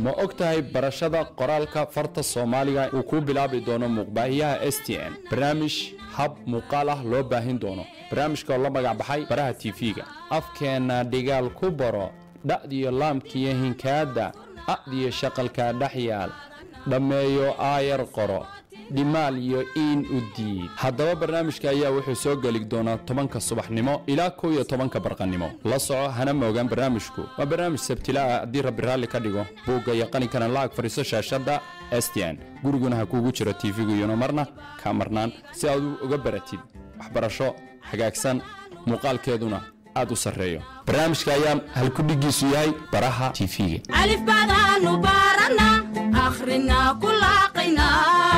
ma og tahay barashada qoraalka farta soomaaliga uu ku bilaabi doono muuqbaahiyaha s t n barnaamij hab muuqaal ah loo baahin doono barnaamijka oo la magac baxay baraha tv-ga afkeenna dhigaal ku baro dha'diyo laamkiyo hinkaadda a'diyo shaqalkaa dhex yaal dhammeeyo aayar qoro dhimaal iyo iin u diid haddaba barnaamijka ayaa wuxuu soo geli doonaa tobanka subaxnimo ilaa kow iyo tobanka barqanimo la soco hana moogaan barnaamijku waa barnaamij sabtila ah haddii rabbi raalli ka dhigo buugga iyo qalinkana la ag fadhiiso shaashadda s t n guriguna ha kuugu jiro tv-gu iyona marna kaa marnaan si aad uga baratid waxbarasho hagaagsan muuqaalkeeduna aad u sarreeyo barnaamijka ayaa halkudhigiisu yahay baraha tv-ga alif baadaanu baarana akhrina ku laaqayna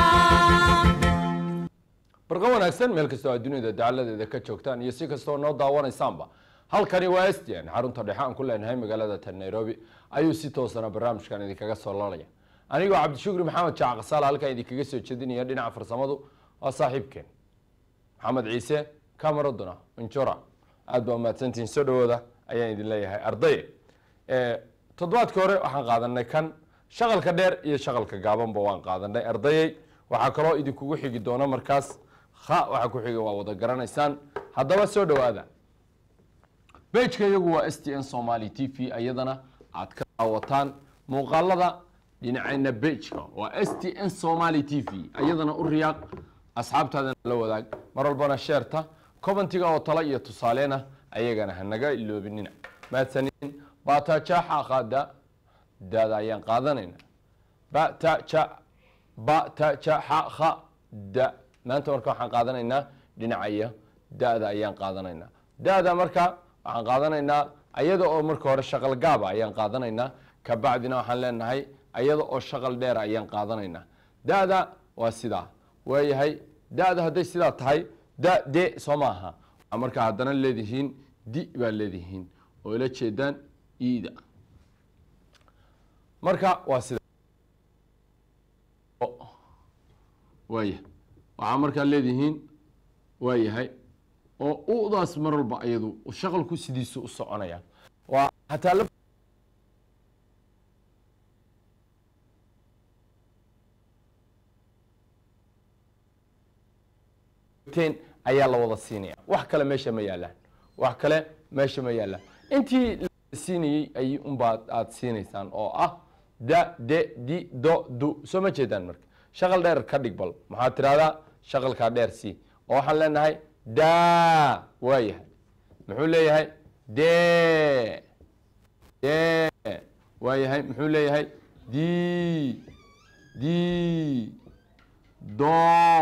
barqa wanaagsan meel kastoo aad dunida dacaladeeda ka joogtaan iyo si kastoo noo daawanaysaanba halkani waa s t n xarunta dhexe aan ku leenahay magaalada tan nairobi ayuu si toosana barnaamijkan idinkaga soo lalaya anigoo cabdishukri maxamed jaac kasaal halkan idinkaga soo jeedinaya dhinaca farsamadu waa saaxiibkeen maxamed ciise camaraduna injora aad baa umahadsantihiin soo dhawooda ayaan idin leeyahay ardaye toddobaadkii hore waxaan qaadanay kan shaqalka dheer iyo shaqalka gaabanba waan qaadanay ardayey waxaa kaloo idinkugu xigi doona markaas ha waxaa ku xiga waa wada garanaysaan haddaba soo dhawaada bejka iyagu waa s t n somaly t v iyadana aad ka daawataan muuqaalada dhinacayna bejka waa s t n somaly t v iyadana u riyaaq asxaabtaadana la wadaag mar walbana sheerta cobantiga oo tala iyo tusaaleena ayagana hanaga iloobinina mahadsanin batajaaxa qaada daada ayaan qaadanayna bataja batajaxa da maanta marka waxaan qaadanaynaa dhinacaya da-da ayaan qaadanaynaa da-da marka waxaan qaadanaynaa ayada oo marka hore shaqal gaaba ayaan qaadanaynaa kabacdina waxaan leenahay ayada oo shaqal dheera ayaan qaadanaynaa da-da waa sidaa waayahay da-da hadday sidaa tahay da de soo maaha waxaa markaa haddana leedihiin di baa leedihiin oo ila jeedaan ida marka waa sida waaya waxaa markaa leedihiin waayahay oo udaas mar walba ayadu shaqalku sidiisu u soconaya waa hataa la ayaa la wada siinaya wax kale meesha ma yaalaan wax kale meesha ma yaalaan intii la siinayey ay unbaa aada siinaysaan oo ah da de di do du soo ma jeedaan marka shaqal dheer ka dhig bal maxaad tirahdaa shaqalkaa dheer c oo waxaan leenahay da waa yahay muxuu leeyahay de de waa yahay muxuu leeyahay di di do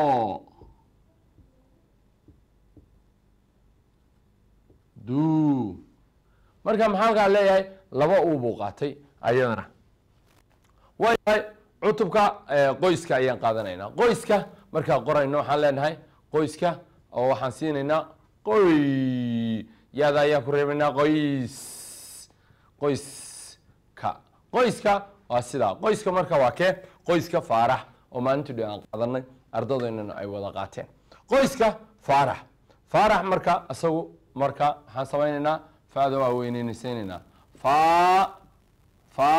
du marka maxaa halkaa leeyahay laba uu buu qaatay ayadana waayahay cutubka qoyska ayaan qaadanaynaa qoyska markaa qorayno waxaan leenahay qoyska oo waxaan siinaynaa qoy yaada ayaan ku reebaynaa qoys qoyska qoyska waa sidaa qoyska marka waa kee qoyska faarax oo maalintii dhi aan qaadanay ardadeynana ay wada qaateen qoyska faarax faarax marka isagu marka waxaan samaynaynaa fada waa weyneynaysaynaynaa fa fa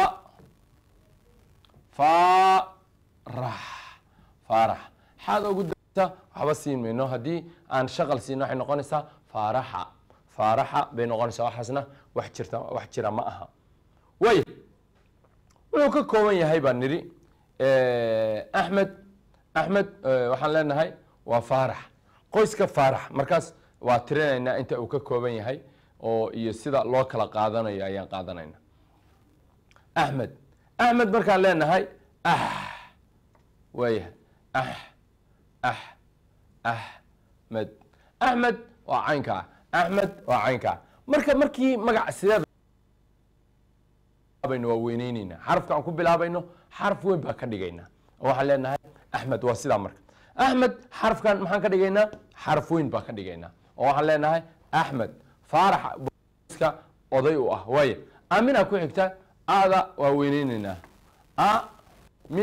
farax faarax xaad ugu darta waxba siin mayno haddii aan shaqal siino waxay noqonaysaa faaraxa faaraxa bay noqonaysaa waxaasna wax jirta wax jira ma aha waaya wuxuu ka kooban yahay baan nidhi axmed axmed waxaan leenahay waa faarax qoyska faarax markaas waa tirinaynaa inta uu ka kooban yahay oo iyo sida loo kala qaadanayo ayaan qaadanayna axmed axmed markaan leenahay ah waayahay ah ah axmed axmed waa caynkaa axmed waa caynkaa marka markii magac sidee baynu waa weyneyneynaa xarafka aan ku bilaabayno xaraf weyn baan ka dhigaynaa oo waxaan leenahay axmed waa sidaa marka axmed xarafkan maxaan ka dhigaynaa xaraf weyn baan ka dhigaynaa oo waxaan leenahay axmed faaraxa oday u ah waaya amina ku xigta ada waa weyneyneynaa a mi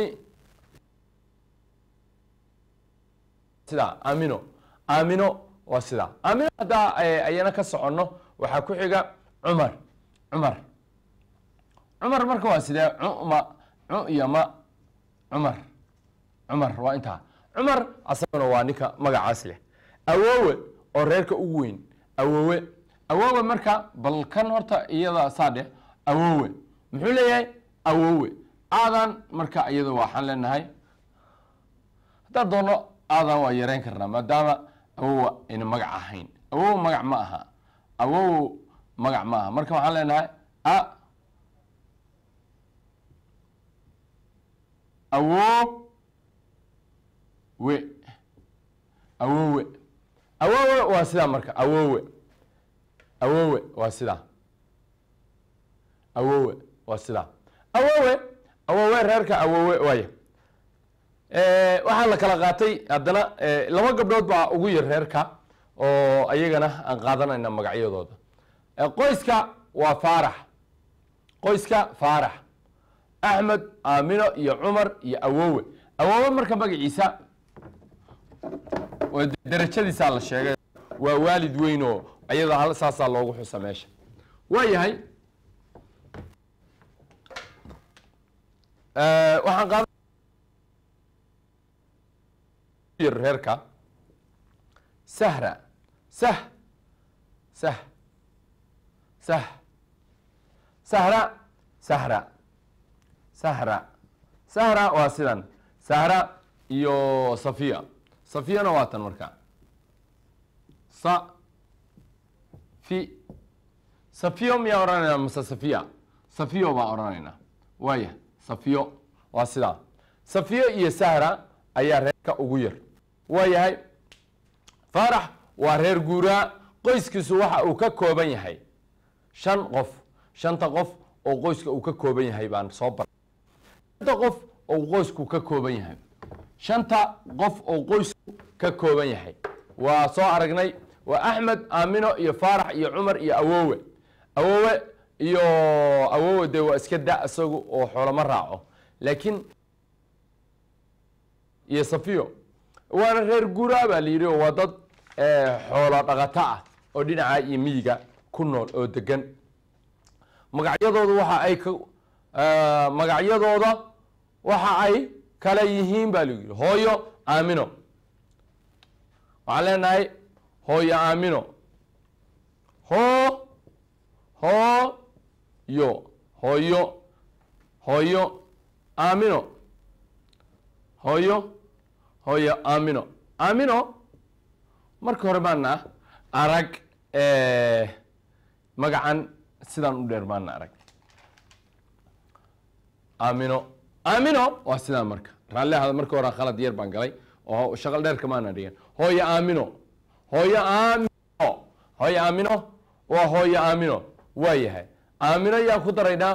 sidaa amino amino waa sidaa amino haddaa ayana ka soconno waxaa ku xiga cumar cumar cumar marka waa sidee cuma cu iyo ma cumar cumar waa intaa cumar asaguna waa ninka magacaas leh awoowe oo reerka ugu weyn awoowe awoowe marka bal kan horta iyada saa dheh awoowe muxuu leeyahay awoowe aadan marka iyada waxaan leenahay haddaan doono aadan waa yareyn karnaa maadaama awowa ayna magac ahayn awow magac ma aha awow magac ma aha marka waxaan leenahay a awo we awowe awowe waa sidaa marka awowe awowe waa sidaa awowe waa sidaa awowe awowe reerka awowe waaya waxaa la kala qaatay haddana laba gabdhood baa ugu yar reerka oo ayagana aan qaadanayna magacyadooda qoyska waa faarax qoyska faarax axmed aamino iyo cumar iyo awowe awowe marka magaciisa waa darajadiisaa la sheegay waa waalid weyn oo ayada hal saasaa loogu xusa meesha waa yahay waxaan qaada reerka sahra sah sah sah sahra sahra sahra sahra waa sidan sahra iyo safiya safiyana waa tan marka sa fi safiyo miyaa odhanaynaa mase safiya safiyo baa odhanaynaa waaya safiyo waa sidaa safiyo iyo sahra ayaa reerka ugu yar waa yahay faarax waa reer guuraa qoyskiisu waxa uu ka kooban yahay shan qof shanta qof oo qoyska uu ka kooban yahay baan soo baray shanta qof oo qoysku ka kooban yahay shanta qof oo qoysku ka kooban yahay waa soo aragnay waa axmed aamino iyo faarax iyo cumar iyo awowe awowe iyo awowe dee waa iska da isagu oo xoolama raaco laakiin iyo safiyo waana reer guuraa baa la yidhi oo waa dad xoolo dhaqato ah oo dhinaca iyo miyiga ku nool oo degan magacyadooda waxa ay ka magacyadooda waxa ay kala yihiin baa lagu yidhi hooyo aamino waxaan leenahay hooyo aamino hoo hoo yo hooyo hooyo aamino hooyo hooyo aamino aamino marka hore baana arag magacan sidaan u dheer baana arag aamino aamino waa sidaan marka raalli ahada marka hore khalad yar baan galay oo shaqal dheerka maana dhigan hooyo aamino hooyo aamino hooyo aamino waa hooyo aamino waa yahay aamino yaan ku daraynaa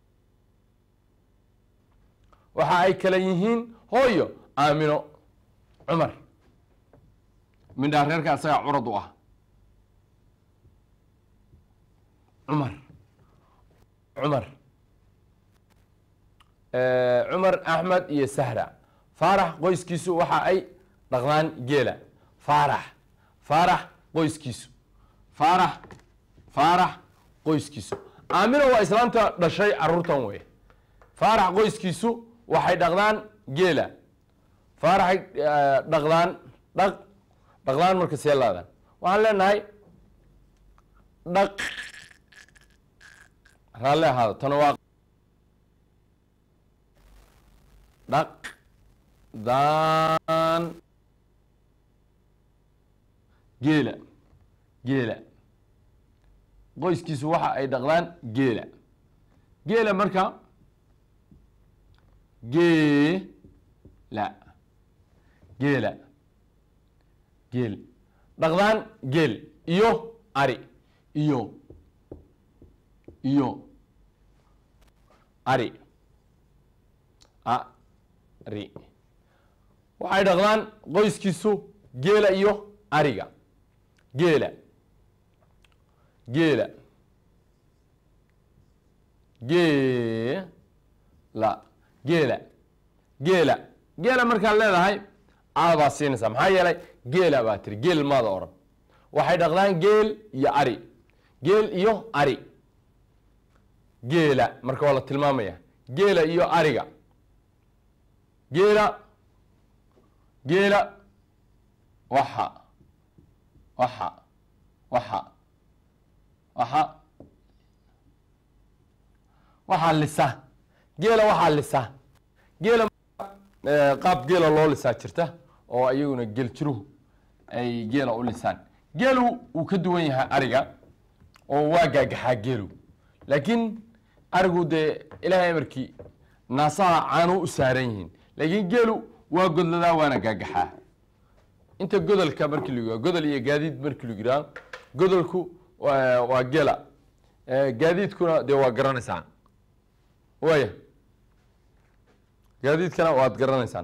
waxa ay kala yihiin hooyo aamino cumar mindhaa reerka asagaa curad u ah cumar cumar cumar axmed iyo sahra faarax qoyskiisu waxa ay dhaqdaan geela faarax faarax qoyskiisu faarax faarax qoyskiisu aamino waa islaamta dhashay caruurtan wey faarax qoyskiisu waxay dhaqdaan geela faaraxay dhaqdaan dhaq dhaqdaan marka see laadaan waxaan leenahay dhaq raalle ahaado tana waa dhaq daan geela geela qoyskiisu waxa ay dhaqdaan geela geela marka geela geela geel dhaqdaan geel iyo ari iyo iyo ari ari waxay dhaqdaan qoyskiisu geela iyo ariga geela geela geela geela geela geela markaad leedahay aad baa siinaysaa maxaa yeelay geela baa tiri geel maada odhan waxay dhaqdaan geel iyo ari geel iyo ari geela marka waa la tilmaamaya geela iyo ariga geela geela waxa waxa waxa waxa waxaa lisa geela waxaa lisa geela eh, qaab geela loo lisaa jirta oo iyaguna geljiruhu ay geela u lisaan geelu wuu ka duwan yahay ariga oo waa gaagaxaa geelu laakiin arigu dee ilaahay amarkii naasaha caanu u saaran yihiin laakiin geelu waa godladaa waana gaagaxaa inta godolka markii lagu godol iyo gaadiid markii lagu yidhaha godolku waa waa geela Eh, gaadiidkuna dee waa garanaysaan waaya gaadiidkana waad garanaysaan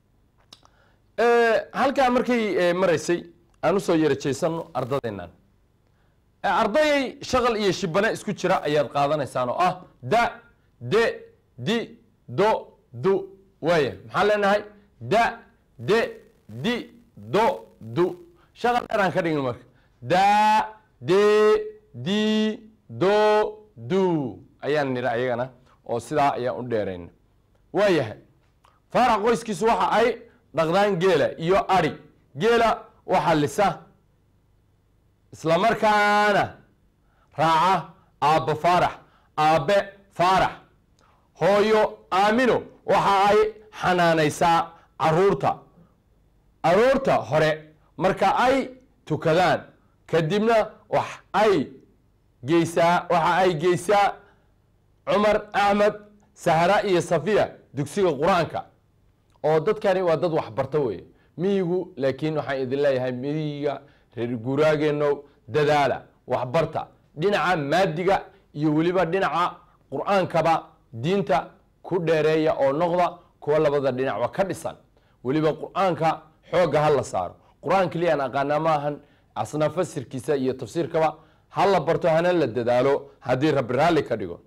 Eh, halkaa markay eh, maraysay aan usoo yarajeysano ardadeennan Eh, ardayay shaqal iyo shibane isku jira ayaad qaadanaysaan oo ah da de di do du waaya maxaan leenahay da de di do du shaqal dheer aan ka dhigno marka da de di do du ayaan nidha ayagana oo sidaa ayaan u dheerayna waayahay faarax qoyskiisu waxa ay dhaqdaan geela iyo ari geela waxaa lisa isla markaana raaca aabbo faarax aabbe faarax hooyo aamino waxa ay xanaanaysaa caruurta aroorta hore marka ay tukadaan kadibna wax ay geysaa waxa ay geysaa cumar axmed sahra iyo safiya dugsiga qur-aanka oo dadkani waa dad waxbarto weeye miyigu laakiin waxaan idin leeyahay miyiga reer guuraageeno dadaala waxbarta dhinaca maadiga iyo weliba dhinaca qur-aankaba diinta ku dheereeya oo noqda kuwa labada dhinacba ka dhisan weliba qur-aanka xoogga ha la saaro qur-aan keliyaan aqaanaa ma ahan asna fasirkiisa iyo tafsiirkaba ha la barto hana la dadaalo haddii rabbi raalli ka dhigo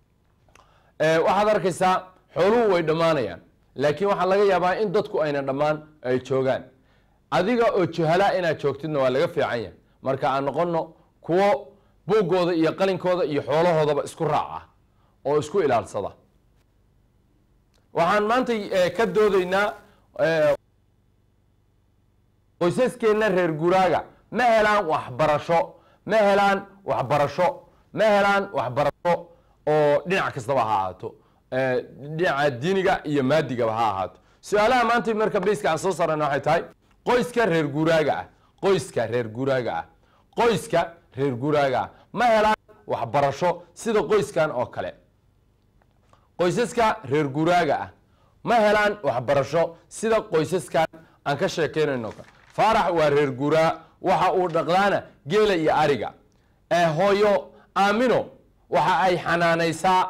Eh, waxaad arkaysaa xooluhu way dhammaanayaan laakiin waxaa laga yaabaa in dadku ayna dhammaan ay joogaan adiga oo juhalaa inaad joogtidna waa laga fiican yahay marka aan noqono kuwo buuggooda iyo qalinkooda iyo xoolahoodaba isku raaca oo isku ilaalsada waxaan maanta eh, ka doodaynaa eh, qoysaskeenna reer guraaga ma helaan waxbarasho ma helaan waxbarasho ma helaan waxbarasho oo dhinac kastaba ha ahaato Eh, dhinaca diiniga iyo maadigaba ha ahaato su-aalaha maanta marka bayska aan soo saarana waxay tahay qoyska reer guraaga ah qoyska reer guraaga ah qoyska reer guraaga ah ma helaan waxbarasho sida qoyskan oo kale qoysaska reer guraaga ah ma helaan waxbarasho sida qoysaskan aan ka sheekeynayno kale faarax waa reer guraa waxa uu dhaqdaana geela iyo ariga ee hooyo aamino waxa ay xanaanaysaa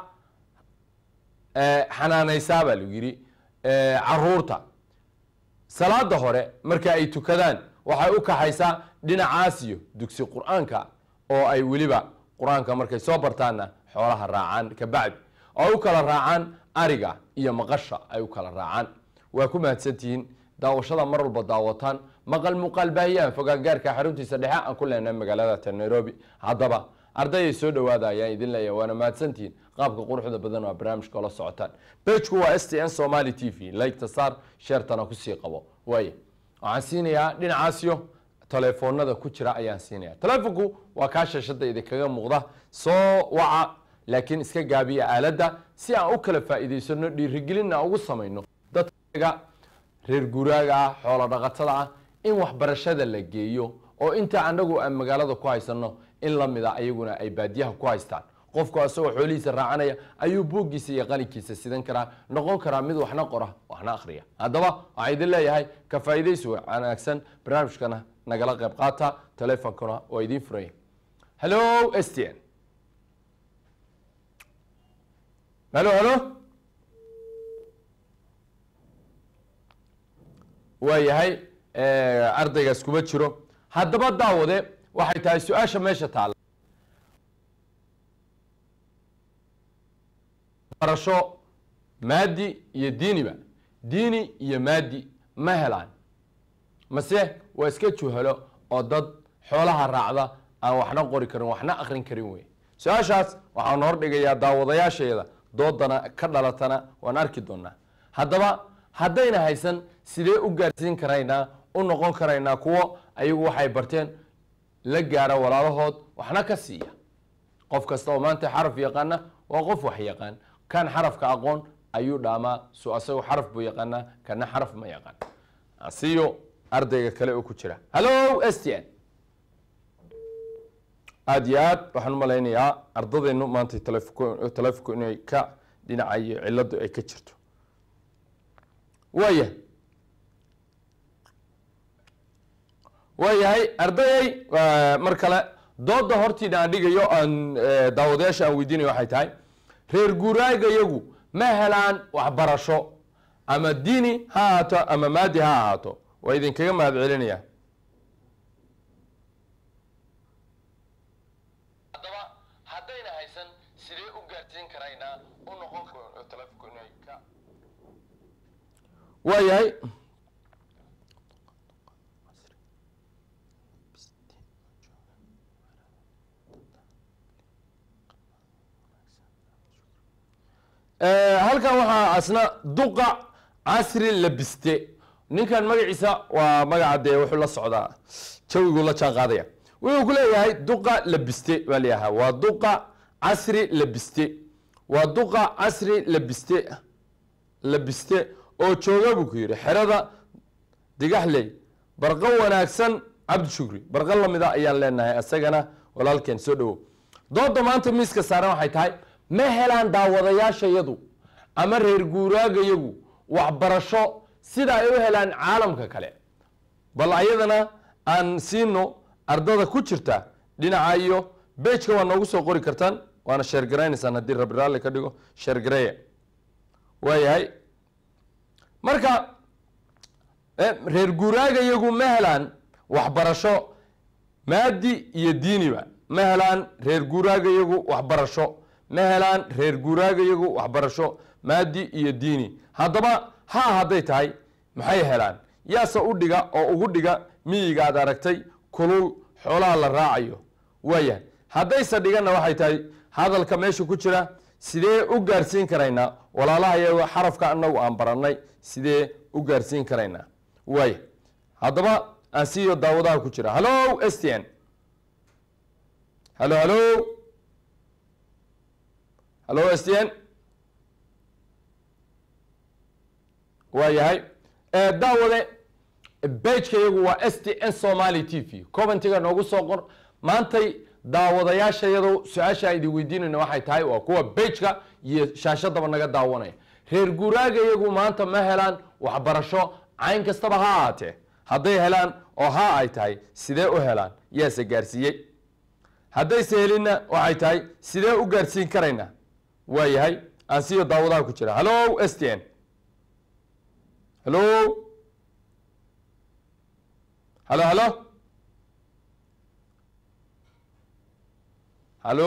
eh, xanaanaysaa baa lagu yidhi eh, caruurta salaada hore marka ay tukadaan waxay u kaxaysaa dhinacaas iyo dugsi qur-aanka oo ay weliba qur-aanka markay soo bartaanna xoolaha raacaan kabacdi oo ay u kala raacaan ariga iyo maqasha ay u kala raacaan waa ku mahadsantihiin daawashada mar walba daawataan maqal muuqaal baahiyaan fogaangaarka xaruntiisa dhexe aan ku leenahay magaalada ta nairobi haddaba ardayay soo dhawaada ayaan idin leeyahay waana mahadsantihiin qaabka quruxda badan waa barnaamijka ola socotaan bejku waa s t n somali t v liketa saar sheertana kusii qabo waaye waxaan siinayaa dhinacaasyo telefoonada ku jira ayaan siinaya telefonku waa kaa shashada idinkaga muuqda soo waca laakiin iska gaabiya aaladda si aan u kala faa'iidaysano dhiirigelinna ugu samayno dadkaga reer guraaga ah xoolo dhaqatada ah in waxbarashada la geeyo oo inta anagu aan magaalada ku haysano in lamida ayaguna ay baadiyaha ku haystaan qofku asagoo xoolihiisa raacanaya ayuu buuggiisa iyo qalinkiisa sidan karaa noqon karaa mid waxna qora waxna akhriya haddaba waxaan idin leeyahay ka faa'iidaysi wanaagsan barnaamijkana nagala qayb qaata telefonkana waa idiin furaya hello s t n halo halo waayahay ardaygaas kuma jiro haddaba daawade waxay tahay su-aasha meesha taalla barasho maadi iyo diiniba diini iyo maadi ma helaan mase waa iska juhalo oo dad xoolaha raacda aan waxna qori karin waxna akrin karin wey su-aashaas waxaan hordhigayaa daawadayaasheeda doodana ka dhalatana waan arki doonaa haddaba haddayna haysan sidee u gaarsiin karaynaa u noqon karaynaa kuwo ayagu waxay barteen la gaara walaalahood waxna ka siiya qof kasta oo maanta xaraf yaqaana waa qof wax yaqaan kan xarafka aqoon ayuu dhaamaa su asagu xaraf buu yaqaanaa kana xaraf ma yaqaan asiyo ardayga kale oo ku jira hallo s t n aada iyo aad waxaan umalaynayaa ardadeennu maanta talefonku talefonku inay ka dhinacayo ciladu ay ka jirto waaya waayahay ardayay mar kale dooda hortiina aan dhigayo aan daawadayaasha aan weydiinayo waxay tahay reer guuraagayagu ma helaan waxbarasho ama diini ha ahaato ama maadi ha ahaato waa idinkaga mahad celinaya haddaba haddayna haysan sidee u gaarsiin karaynaa u noqon waayahay halkan waxaa asna duqa casri labiste ninkan magaciisa waa magaca dee wuxuu la socdaa jawigu la jaan qaadaya wuxuu ku leeyahay duqa labiste baa leeyahaa waa duqa casri labiste waa duqa casri labiste labiste oo jooga buu ku yidhi xerada digaxley barqo wanaagsan cabdi shukri barqo lamida ayaan leenahay isagana walaalkeen soo dhowow dooda maanta miiska saaran waxay tahay ma helaan daawadayaashayadu ama reer guuraagayagu waxbarasho sida ay u helaan caalamka kale bal ayadana aan siino ardada ku jirta dhinaca iyo bejka waa noogu soo qori kartaan waana sheergaraynaysaan haddii rabi raalli ka dhigo sheergareya waayahay marka reer guuraagayagu ma helaan waxbarasho maadi iyo diiniba ma helaan reer guuraagayagu waxbarasho ma helaan reer guuraagayagu waxbarasho maadi iyo diini haddaba ha hadday tahay maxay helaan yaase u dhiga oo ugu dhiga miyiga aad aragtay kulul xoolaha la raacayo waayahay haddayse dhiganna waxay tahay hadalka meesha ku jira sidee u gaarsiin karaynaa walaalaha iyago xarafka anagu aan barannay sidee u gaarsiin karaynaa waaya haddaba aan siiyo daawadaha ku jira hallo s t n hallo hallo hallo s t n waa yahay daawade bejka iyagu waa s t n somaly t v coventiga noogu soo qor maantay daawadayaasha iyado su-aasha idin weydiinayna waxay tahay waa kuwa bejka iyo shaashadaba naga daawanaya reer guuraaga iyagu maanta ma helaan waxbarasho cayn kastaba ha ahaatee hadday helaan oo ha ay tahay sidee u helaan yaase gaarsiiyey haddayse helinna waxay tahay sidee u gaarsiin karaynaa waa yahay aan siiyo daawadaha ku jira hallo s t n hallo hallo hallo hallo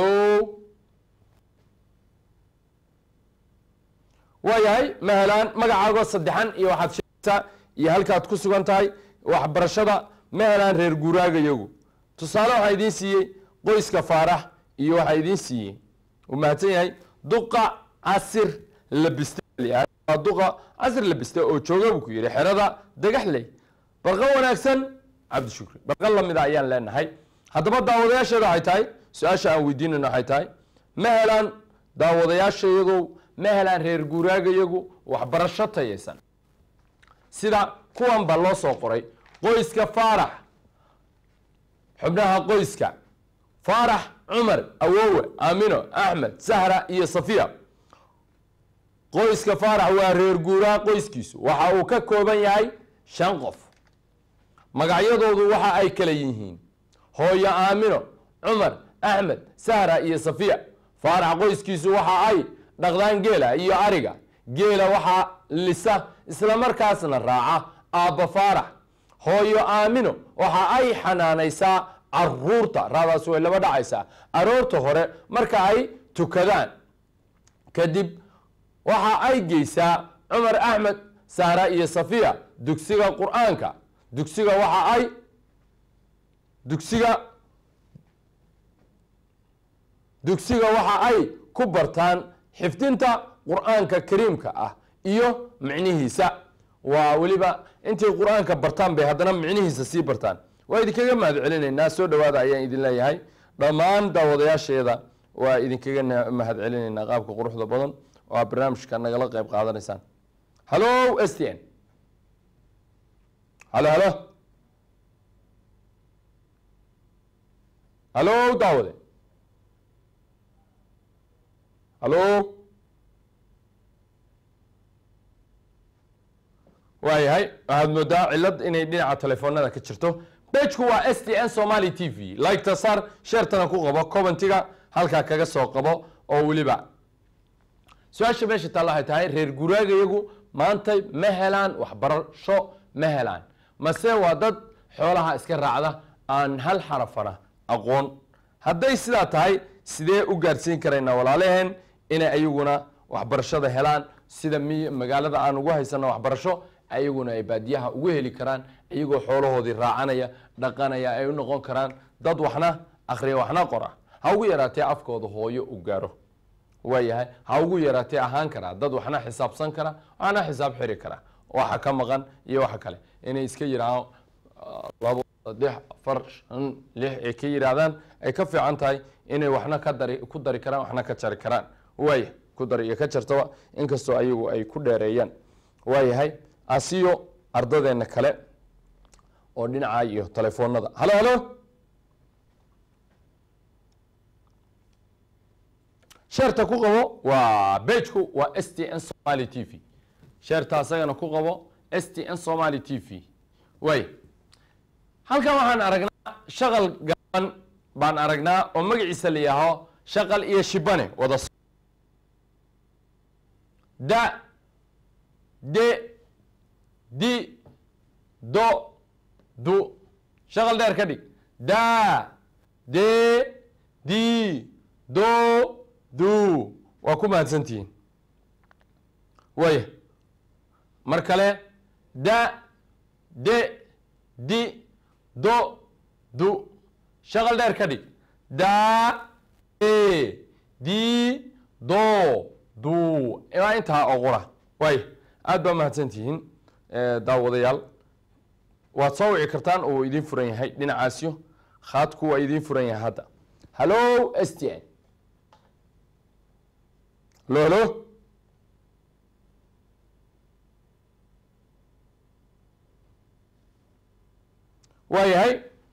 waa yahay ma helaan magacaago saddexan iyo waxaad sheegtaa iyo halkaad ku sugan tahay waxbarashada ma helaan reer guuraaga iyagu tusaale waxaa idiin siiyey qoyska faarax iyo waxaa idiin siiyey uu mahadsan yahay duqa casir labiste waa duqa casir labiste oo jooga buu ku yidhi xerada dagaxley barqo wanaagsan cabdishukri barqo lamida ayaan leenahay haddaba daawadayaasheeda waxay tahay su-aasha aan weydiinayno waxay tahay ma helaan daawadayaashayagow ma helaan reer guuraagayagu waxbarasho tayaysan sida kuwan ba loo soo qoray qoyska faarax xubnaha qoyska faarax cumar awowe aamino axmed sahra iyo safiya qoyska faarax waa reer guuraa qoyskiisu waxa uu ka kooban yahay shan qof magacyadoodu waxa ay kala yihiin hooyo aamino cumar axmed sahra iyo safiya faarax qoyskiisu waxa ay dhaqdaan geela iyo ariga geela waxaa lisa islamarkaasna raaca aabba faarax hooyo aamino waxa ay xanaanaysaa caruurta raadaas way laba dhacaysaa aroorta hore marka ay tukadaan kadib waxa ay geysaa cumar axmed sahra iyo safiya dugsiga qur-aanka dugsiga waxa ay dugsiga dugsiga waxa ay ku bartaan xifdinta qur-aanka kariimka ah iyo micnihiisa waa weliba intay qur-aanka bartaan bay haddana micnihiisa sii bartaan waa idinkaga mahad celinaynaa soo dhawaada ayaan idin leeyahay dhammaan daawadayaasheeda waa idinkaga na- mahad celinaynaa qaabka quruxda badan oo aad barnaamijka nagala qayb qaadanaysaan hallo s t n halo halo halo daawade halo waayahay waxaad moodaa cilad inay dhinaca telefoonada ka jirto bejku waa s t n somali t v liketa saar sheertana ku qabo commentiga halkaa kaga soo qabo oo weliba su-aasha meesha taalla waxay tahay reer guraagayagu maanta ma helaan waxbarasho ma helaan mase waa dad xoolaha iska raacda aan hal xarafana aqoon hadday sidaa tahay sidee u gaadhsiin karaynaa walaalaheen inay ayaguna waxbarashada helaan sida mi magaalada aan ugu haysano waxbarasho ayaguna ay baadiyaha ugu heli karaan iyagoo xoolahoodii raacanaya dhaqanaya ay u noqon karaan dad waxna akhriya waxna qora ha ugu yaraatee afkooda hooyo u gaaro waayahay ha ugu yaraatee ahaan karaa dad waxna xisaabsan kara waxna xisaab xiri kara waxa ka maqan iyo waxa kale inay iska yidhaahaan ah, labo saddex afar shan lix ay ka yidhaahdaan ay ka fiican tahay inay waxna ka dari ku dari karaan waxna ka jari karaan waaya ku dari iyo ka jartaba inkastoo ayagu ay ku dheereeyaan waayahay asiyo ardadeenna kale oo dhinaca iyo telefoonada halo halo sheerta ku qabo waa bejku waa s t n somali t v sheerta asagana ku qabo s t n somali t v waay halkan waxaan aragnaa shaqal gaban baan aragnaa oo magaciisa la yihaaho shaqal iyo shibane wada so- da de di do du shaqal dheer ka dhig da de di do du waa ku mahadsantihiin waaya mar kale da de di do du shaqal dheer ka dhig da de di do du waa intaa oo qura waaya aad baa mahadsantihiin eh, daawadayaal waad soo wici kartaan oo idiin furan yahay dhinacaasyo khaadku waa idiin furan yahay hadda hallo s t n hallo hallo waayahay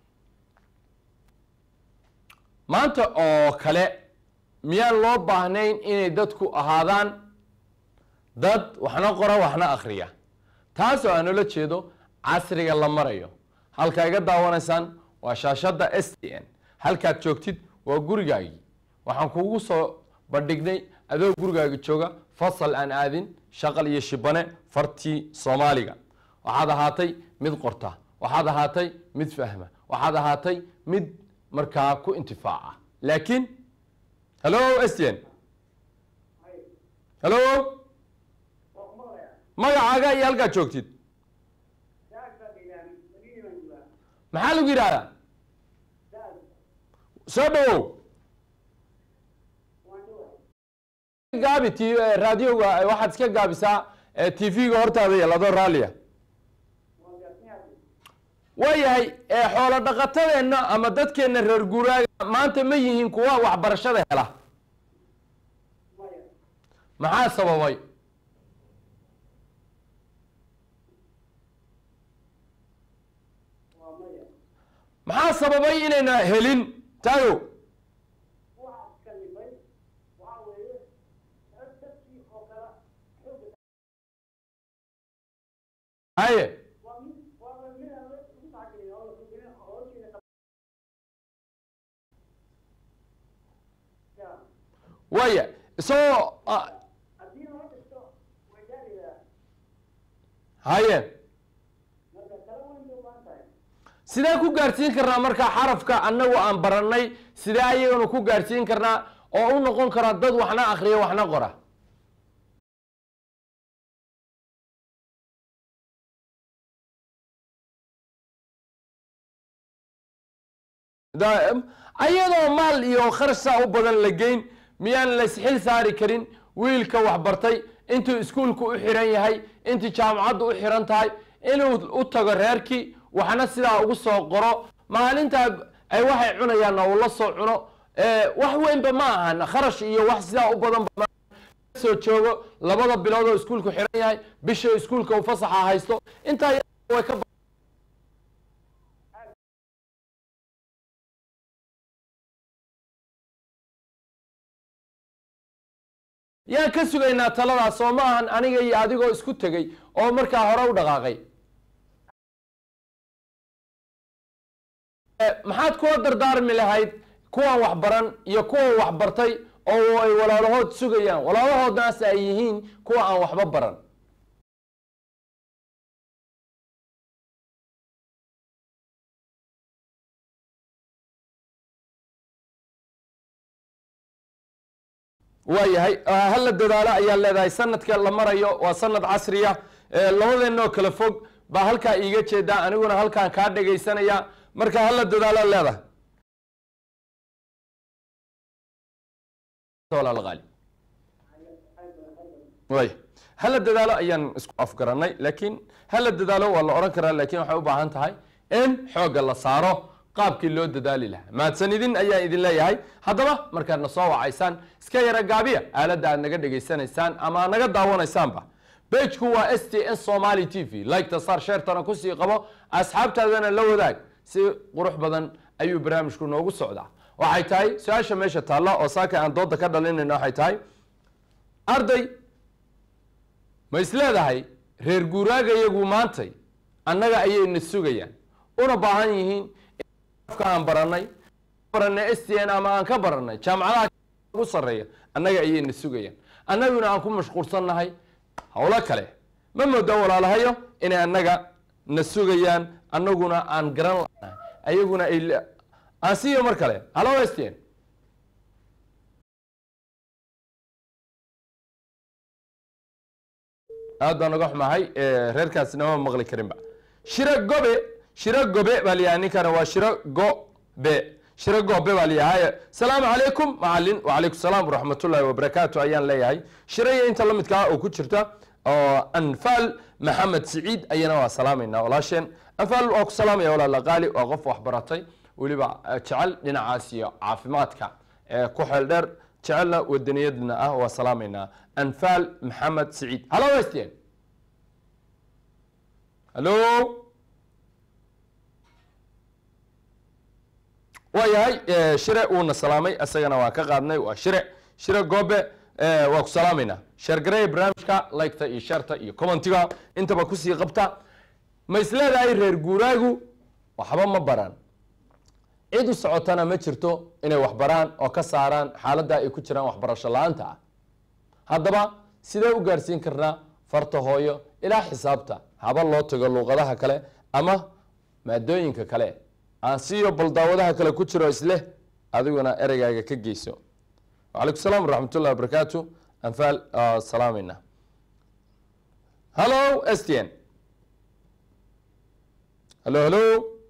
maanta oo kale miyaan loo baahnayn inay dadku ahaadaan dad waxna qora waxna akhriya taas oo aan ula jeedo casriga la marayo halkaa iga daawanaysaan waa shaashadda s t n halkaad joogtid waa gurigaagii waxaan kugu soo bandhignay adoo gurigaaga jooga fasal aan aadin shaqal iyo shibane fartii soomaaliga waxaad ahaatay mid qorta waxaad ahaatay mid fahma waxaad ahaatay mid markaa ku intifaaca laakiin hallo s t n hallo magacaaga iyo halkaad joogtid maxaa lagu yidhahdaa soo dhawow gaabi t raadioga waxaad iska gaabisaa t v-ga hortaada yeeladoo raalliya waayahay xoolo dhaqatadeenna ama dadkeenna reer guuraaga maanta ma yihiin kuwa waxbarashada hela maxaa sababay maxaa sababay inayna helin tayo haye waaya isagoo ah, haye sidee ku gaadhsiin karnaa markaa xarafka annagu aan barannay sidee ayaganu ku gaadhsiin karnaa oo u noqon karaa dad waxna akhriya waxna qora da- ayadoo maal iyo kharash saa u badan la geyn miyaan laysxil saari karin wiilka waxbartay intuu iskuulku u xiran yahay intii jaamacaddu u xiran tahay inuu u tago reerkii waxna sidaa ugu soo qoro maalintaa ay waxay cunayaanna uu la soo cuno Eh, wax weynba ma ahan kharash iyo wax sidaa u badan ba soo joogo labada bilood oo iskuulku xiran yahay bisha iskuulka uu fasaxa haysto intaa way ka yaan ka sugaynaa taladaas oo ma ahan aniga iyo adigoo isku tegey oo markaa hore u dhaqaaqay Eh, maxaad kula dardaarmi lahayd kuwan waxbaran iyo kuwan waxbartay oo ay walaalahood sugayaan walaalahoodnaas ay yihiin kuwa aan waxba baran waayahay hala dadaalo ayaa leedahay sanadka la marayo waa sanad casriya Eh, labadeenoo kala fog baa halkaa iiga jeedaa aniguna halkaan kaa dhegaysanaya marka hala dadaalo leedahay walaal qaali way hala dadaalo ayaan isku afgaranay laakiin hala dadaalo waa la odhan karaa laakiin waxay u baahan tahay in xoogga la saaro qaabkii loo dadaali lahaa mahadsanidin ayaan idin leeyahay haddaba markaad na soo wacaysaan iska yara gaabiya aaladda aad naga dhegaysanaysaan ama aad naga daawanaysaanba bejku waa s t n somaly t v liketa saar sheertana kusii qabo asxaabtaadana la wadaag si qurux badan ayuu barnaamijku noogu socdaa waxay tahay su-aasha meesha taalla oo saaka aan dooda ka dhalinayna waxay tahay arday ma isleedahay reer guuraaga iyagu maantay annaga ayayna sugayaan una baahan yihiin afka aan baranay baranay s t n ama aan ka baranay jaamacadaha ugu sarreeya annaga ayayna sugayaan annaguna aan ku mashquulsannahay howlo kale ma moodo walaalahayo inay annaga na sugayaan annaguna aan garan lanahay ayaguna ay le- aan siiyo mar kale halo s t n aad baan uga xumahay eh, reerkaasina ma maqli karinba shiro gobe shiro gobe baa layahay ninkana waa shiro gobe shiro gobe baa layahay salaamu calaykum macalin wacalaykum salaam waraxmatullaahi wabarakaatu ayaan leeyahay shiraya inta la midkaa oo ku jirta oo anfaal maxamed siciid ayana waa salaamaynaa walaasheen anfaal waa ku salaamaya walaala qaali waa qof waxbaratay weliba eh, jecel dhinacaas iyo caafimaadka ee ku xeel dheer jecelna wadaniyadna ah waa salaamaynaa anfaal maxamed siciid halo westn halo waayahay eh, shire uuna salaamay isagana waa ka qaadnay waa shire shire goobe eh, waa ku salaamaynaa sheergareya barnaamijka liketa iyo sharta iyo commentiga intaba kusii qabta ma isleedahay reer guuraagu waxba ma baran cid u socotana ma jirto inay wax baraan oo ka saaraan xaaladda ay ku jiraan waxbarasho la-aanta ah haddaba sidee u gaarsiin karnaa farta hooyo ilaa xisaabta haba loo tago luuqadaha kale ama maadooyinka kale aan siiyo baldaawadaha kale ku jiro isleh adiguna ereygaaga ka geyso wacalaykum salaam waraxmatullahi wabarakaatu anfaal ah, salaamayna hallo s t n hallo hallo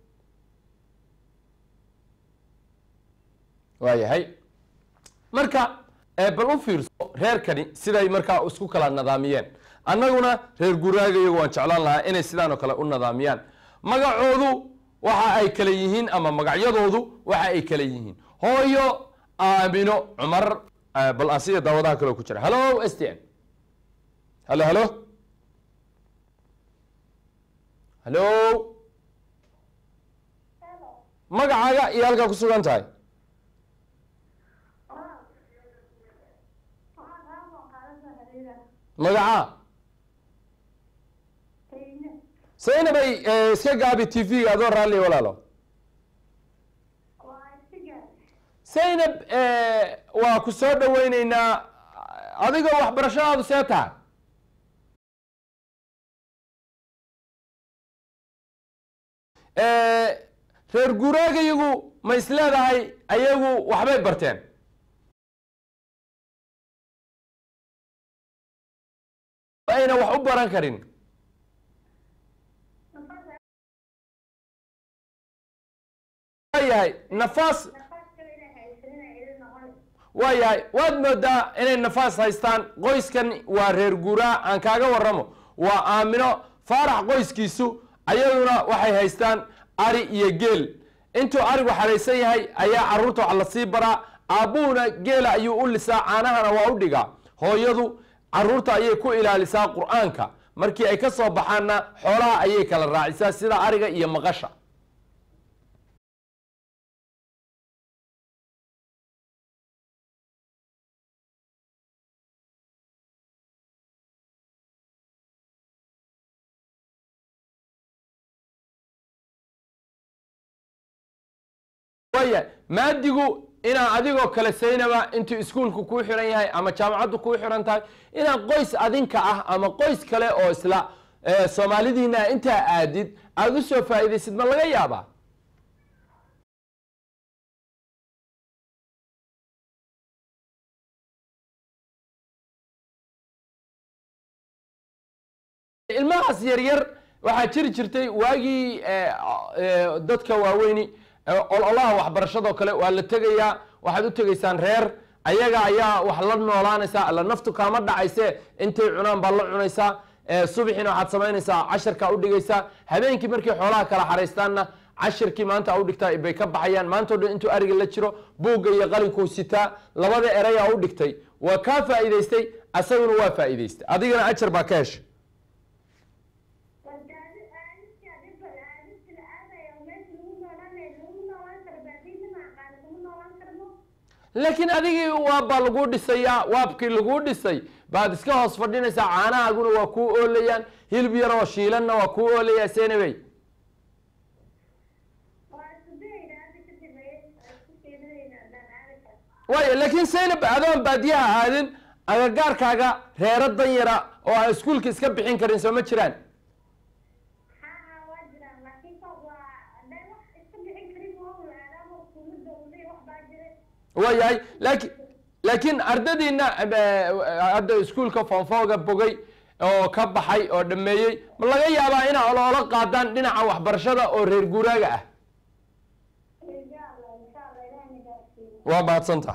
waayahay marka ee bal u fiirso reerkani siday markaa isku kala nadaamiyeen annaguna reer guraaga iyagu waan jeclaan lahaa inay sidaan oo kale u nadaamiyaan magacoodu waxa ay kale yihiin ama magacyadoodu waxa ay kale yihiin hooyo aamino cumar eh, bal aan siya daawadaha kaleo ku jira hallo s t n hallo hallo hallo magacaaga iyo halkaa ku sugan tahay magacaa saynabay eh, iska gaabi t v-ga adoo raalli walaalo saynab eh, waa ku soo dhaweyneynaa adigoo waxbarashadaadu see tahay Eh, reer guuraagayagu ma is leedahay ayagu waxbay barteen ayna wax u baran karin waayahay nafaas waayahay waad moodaa inay nafaas haystaan qoyskan waa reer guuraa aan kaaga warramo waa aamino faarax qoyskiisu ayaduna waxay haystaan ari iyo geel intuu arigu xaraysan yahay ayaa caruurta wax lasii baraa aabbuhuna geela ayuu u lisaa caanahana waa u dhigaa hooyadu caruurta ayay ku ilaalisaa qur-aanka markii ay ka soo baxaanna xoolaha ayay kala raacisaa sida ariga iyo maqasha waaya maadigu inaa adigoo kale saynaba intuu iskuulku kuu xiran yahay ama jaamacaddu kuu xiran tahay inaa qoys adinka ah ama qoys kale oo isla eh, soomaalidiina intaa aadid aada u soo faa'iidaysid ma laga yaabaa ilmahaas yaryar waxaa jiri jirtay waagii eh, eh, dadka waaweyni eh, ololaha waxbarashadoo kale waa la tegayaa waxaad u tegaysaan reer ayaga ayaa wax la noolaanaysaa alla naftu kaama dhacayse intay cunaan baad la cunaysaa eh, subaxiina waxaad samaynaysaa casharkaa u dhigaysaa habeenkii markay xoolaha kala xaraystaanna cashirkii maanta u dhigtaa bay ka baxayaan maantao dhan intuu ariga la jiro buugga iyo qalinkuu sitaa labada erayaa u dhigtay waa kaa faa'iidaystay asaguna waa faa'iidaystay adigana ajar baa ka heshay laakiin adigii waa baa laguu dhisayaa waabkii laguu dhisay baad iska hoos fadhinaysaa caanahaaguna waa kuu oolayaan hilib yaroo shiilanna waa kuu oolayaa senabey waaya laakiin saynab adoon baadiyaha aadin agagaarkaaga reero dan yara oo aan iskuulka iska bixin karin soo ma jiraan waayahay laakiin laakiin ardadiina eh, hadda iskuulka foonfooga bogay oo ka baxay oo dhameeyey ma laga yaabaa inaa oloola qaadaan dhinaca waxbarashada oo reer guuraaga ah waa mahadsanta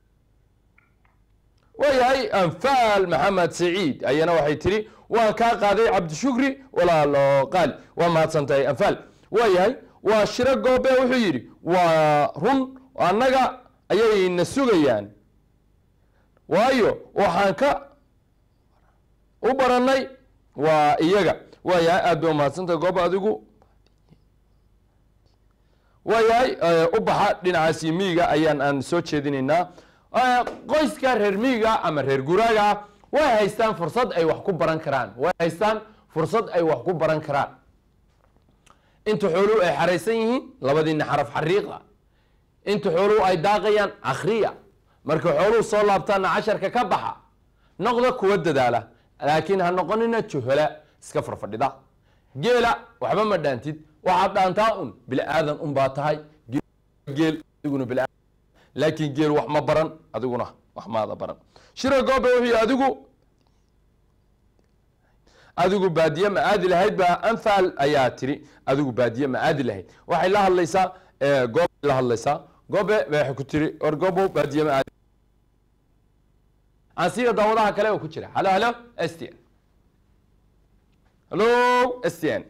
waayahay anfaal maxamed saciid ayana waxay tiri waan kaa qaaday cabdishukri walaalo qaali waa mahadsantahay anfaal waayahay waa shiro goobe wuxuu yidhi waa run annaga ayayna sugayaan waayo waxaan ka u barannay waa iyaga waayahay aad bay umahadsantahay goob adigu waayahay u baxa dhinacaasi miyiga ayaan aan soo jeedinaynaa qoyska reer miyiga ama reer guraaga ah way haystaan fursad ay wax ku baran karaan way haystaan fursad ay wax ku baran karaan inta xooluhu ay xaraysan yihiin labadiina xaraf xariiqa inta xooluhu ay daaqayaan akhriya markay xooluhu soo laabtaana casharka ka baxa noqda kuwa dadaala laakiin ha noqonina juhola iska farfadhida geela waxba ma dhaantid waxaad dhaantaa un bini aadan un baa tahay geel adiguna bini laakiin geel wax ma baran adiguna wax maada baran shira goobe wuxuu yihi adigu adigu baadiye ma aadi lahayd baa anfaal ayaa tiri adigu baadiye ma aadi lahayd waxay la hadlaysaa goobe la hadlaysaa goobe waxay ku tiri war goobo baadiye ma aadi aan siiyo daawadaha kale oo ku jira halo halo s t n halo s t n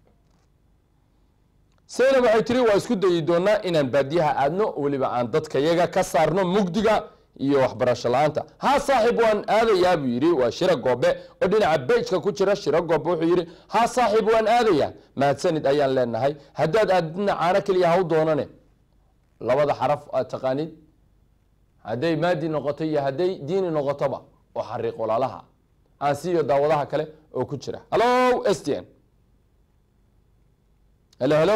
saynab waxay tiri waa isku dayi doonaa inaan baadiyaha aadno weliba aan dadka yaga ka saarno mugdiga iyo waxbarasho la-aanta ha saaxiib waan aadayaa buu yidhi waa shiro goobe oo dhinaca bejka ku jira shiro goobe wuxuu yidhi ha saaxiib waan aadayaa mahadsanid ayaan leenahay haddaad aadidna caano keliya ha u doonane labada xaraf aad taqaanid hadday maadi noqoto iyo hadday diini noqotoba oo xariiq walaalaha aan siiyo daawadaha kale oo ku jira hallo s t n helo helo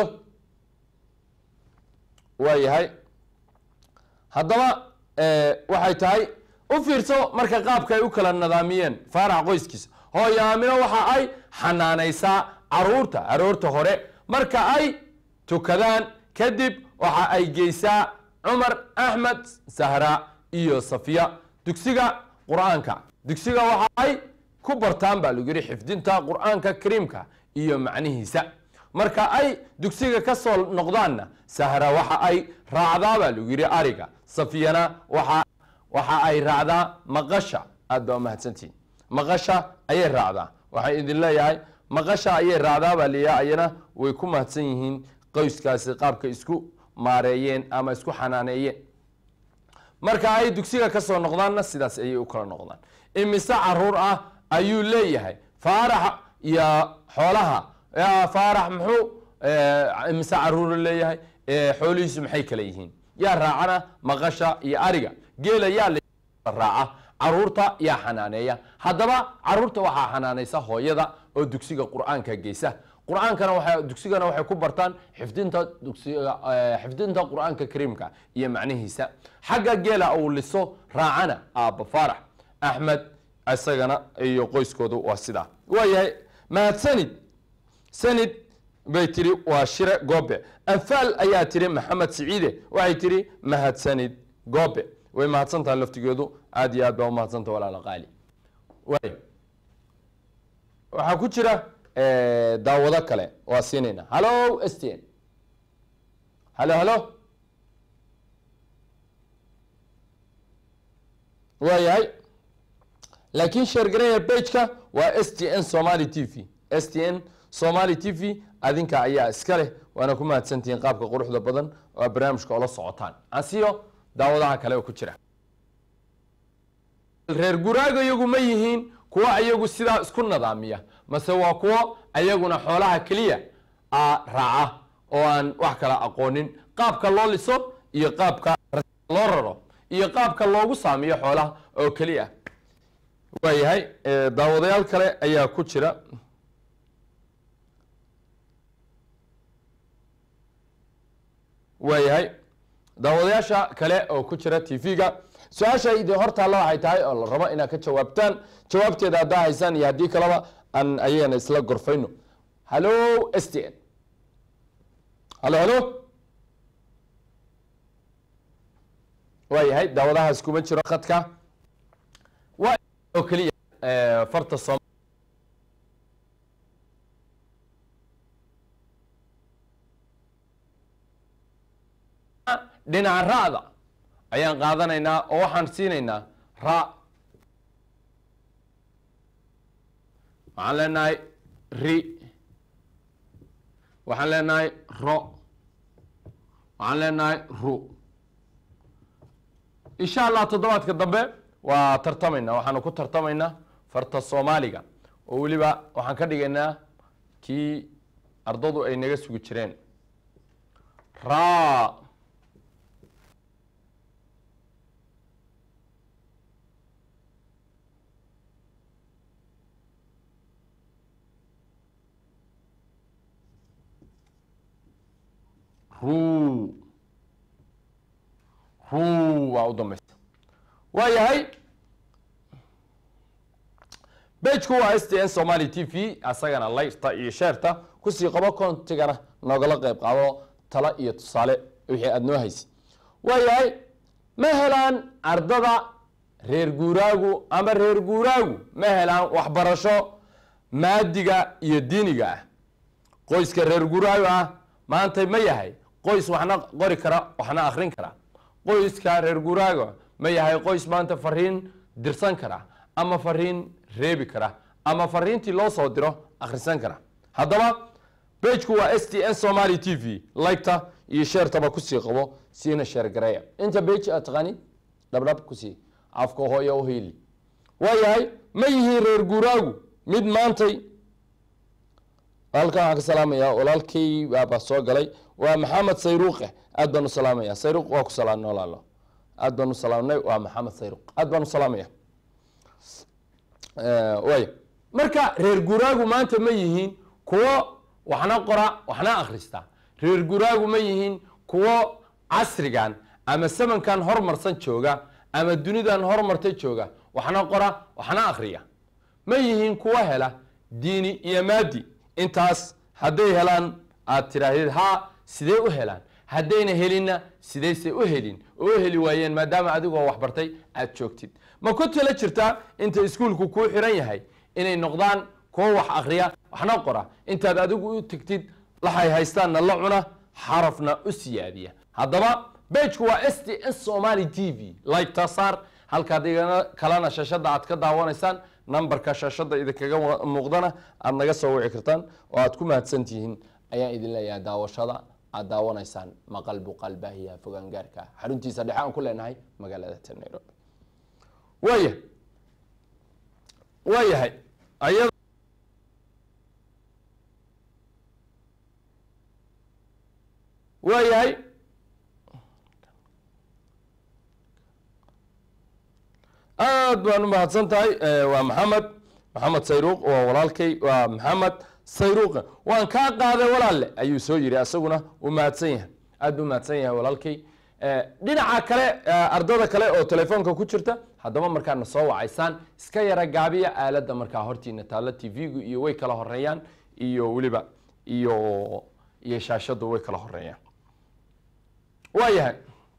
waa yahay haddaba waxay tahay u fiirso marka qaabka ay u kala nadaamiyeen faarax qoyskiisa hooyo aamino waxa ay xanaanaysaa caruurta aroorta hore marka ay tukadaan kadib waxa ay geysaa cumar axmed sahra iyo safiya dugsiga qur-aanka dugsiga waxa ay ku bartaan baa lagu yihi xifdinta qur-aanka kariimka iyo macnihiisa marka ay dugsiga ka soo noqdaanna sahra waxa ay raacdaa baa lagu yidhi ariga safiyana waxa waxa ay raacdaa maqasha aad baa umahadsantihin maqasha ayay raacdaa waxaan idin leeyahay maqasha ayay raacdaa baa liyaa ayana way ku mahadsan yihiin qoyskaasi qaabka isku maareeyeen ama isku xanaaneeyeen marka ay dugsiga ka soo noqdaanna sidaas ayay u kala noqdaan imise caruur ah ayuu leeyahay faarax iyo xoolaha yaa faarax muxuu eh, imise caruuru leeyahay eh, xoolihiisu maxay kala yihiin yaa raacana maqasha iyo ariga geela yaa la raaca caruurta yaa xanaaneeya haddaba caruurta waxaa xanaanaysa hooyada oo dugsiga qur-aanka geysa qur-aankana waxay dugsigana waxay ku bartaan xifdinta dugsiga eh, xifdinta qur-aanka kariimka iyo macnihiisa xagga geela uu liso raacana aabba faarax axmed isagana iyo qoyskoodu waa sidaa waayahay mahadsanid sanid bay tiri waa shire goobe anfaal ayaa tiri maxamed siciide waxay tiri mahadsanid goobe way mahadsan tahay laftigeedu aad iyo aad baa umahadsantaha walaala qaali waay waxaa ku jira eh, daawado kale waa siinayna hallo stn hallo hallo waayahay laakiin sheergareya bageka waa s t n somali t v s t n somali t v adinka ayaa iska leh waana ku mahadsantihiin qaabka quruxda badan oo barnaamijka ola socotaan ansiyo daawadaha kale oo ku jira reer guraaga iyagu ma yihiin kuwo ayagu sidaa isku nadaamiya mase waa kuwo ayaguna xoolaha keliya a raaca oo aan wax kala aqoonin qaabka loo liso iyo qaabka loo raro iyo qaabka loogu saamiyo xoolaha oo keliya waayahay eh, daawadayaal kale ayaa ku jira waayahay daawadayaasha kale oo ku jira t v-ga su-aasha idin hortaalla waxay tahay oo la rabo inaad ka jawaabtaan jawaabteeda haddaa haysaan iyo haddii kaleba aan ayagana isla gorfayno hallo s t n hallo hallo waayahay daawadahaas kuma jiro khadka waa oo keliya eh, farta soom dhinaca ra'da ayaan qaadanaynaa oo waxaan siinaynaa ra waxaan leenahay ri waxaan leenahay ro waxaan leenahay ru insha allah toddobaadka dambe waa tartamaynaa waxaanu ku tartamaynaa farta soomaaliga oo weliba waxaan ka dhigaynaa kii ardadu ay naga sugi jireen ra ru ru waa u dambaysa waa yahay bejku waa s t n somali t v asagana layrta iyo sheerta kusii qabo kontigana noogala qeyb qaado talo iyo tusaale wixii aada noo haysa waa yahay ma helaan ardada reer guuraagu ama reer guuraagu ma helaan waxbarasho maadiga iyo diiniga ah qoyska reer guuraagu ah maanta ma yahay qoys waxna qori kara waxna akrin kara qoyska reer guuraaga ma yahay qoys maanta fariin dirsan kara ama fariin reebi kara ama fariintii loo soo diro akhrisan kara haddaba bejku waa s t n somali t v liketa iyo sheertaba kusii qabo siina sheer gareeya inta bej aad taqaani dhabdhab kusii afka hooya u hiili waa yahay ma yihiin reer guuraagu mid maantay halkan waxaan ka salaamayaa walaalkay baaba soo galay waa maxamed sayruuqe aad baan u salaamaya sayruuq waa ku salaamnay walaalo aad baan u salaamnay waa maxamed sayruuq aad baan u salaamaya waaya marka reer guraagu maanta ma yihiin kuwo waxna qora waxna akhrista reer guraagu ma yihiin kuwo casrigan ama samankan hormarsan jooga ama dunidan hormarta jooga waxna qora waxna akhriya ma yihiin kuwo hela diini iyo maadi intaas hadday helaan aad tidhaahdid ha sidee u helaan haddayna helinna sidayse u helin oo u heli waayeen maadaama adigoo waxbartay aad joogtid ma ku tala jirtaa inta iskuulku kuu xiran yahay inay noqdaan kuwo wax akriya waxna qora intaad adigu u tegtid laxay haystaanna la cuna xarafna u siyaadiya haddaba bejku waa s t s somali t v like saar halkaad igana kalena shashada aad ka daawanaysaan nambarka shashada idinkaga mu- muuqdana aad naga soo wici kartaan oo aad ku mahadsan tihiin ayaan idin leeyahay daawashada aad daawanaysaan maqal buqaal baahiyaha fogaangaarka xaruntiisa dhexe aan ku leenahay magaalada ta nairobi waaya waayahay ayada waayahay aad baan u mahadsan tahay Eh, waa maxamed maxamed sayruuq waa walaalkay waa maxamed sayruuqa waan kaa qaaday walaalle ayuu soo yiri asaguna uu mahadsan yahay aad buu mahadsan yahay walaalkay Eh, dhinaca kale eh, ardada kale oo telefoonka ku jirta haddaba markaadna soo wacaysaan iska yara gaabiya aaladda markaa hortiina taalla t v-gu iyo way kala horeeyaan iyo weliba iyo iyo shaashadu way kala horeeyaan waayahay